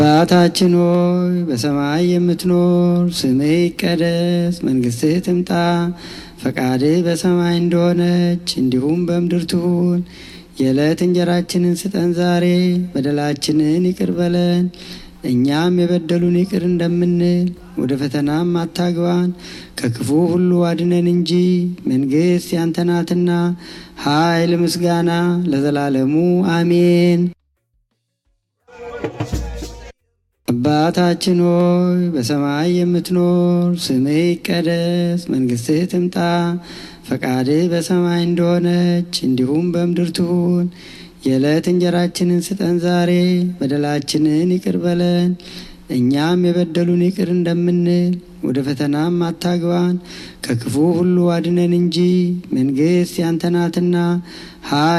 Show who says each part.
Speaker 1: አባታችን ሆይ በሰማይ የምትኖር፣ ስምህ ይቀደስ፣ መንግሥትህ ትምጣ፣ ፈቃድህ በሰማይ እንደሆነች እንዲሁም በምድር ትሁን። የዕለት እንጀራችንን ስጠን ዛሬ፣ በደላችንን ይቅር በለን እኛም የበደሉን ይቅር እንደምንል፣ ወደ ፈተናም አታግባን ከክፉ ሁሉ አድነን እንጂ መንግሥት ያንተ ናትና፣ ኃይል፣ ምስጋና ለዘላለሙ አሜን። አባታችን ሆይ በሰማይ የምትኖር፣ ስምህ ይቀደስ፣ መንግሥትህ ትምጣ፣ ፈቃድህ በሰማይ እንደሆነች እንዲሁም በምድር ትሁን። የዕለት እንጀራችንን ስጠን ዛሬ፣ በደላችንን ይቅር በለን እኛም የበደሉን ይቅር እንደምንል፣ ወደ ፈተናም አታግባን ከክፉ ሁሉ አድነን እንጂ መንግሥት ያንተ ናትና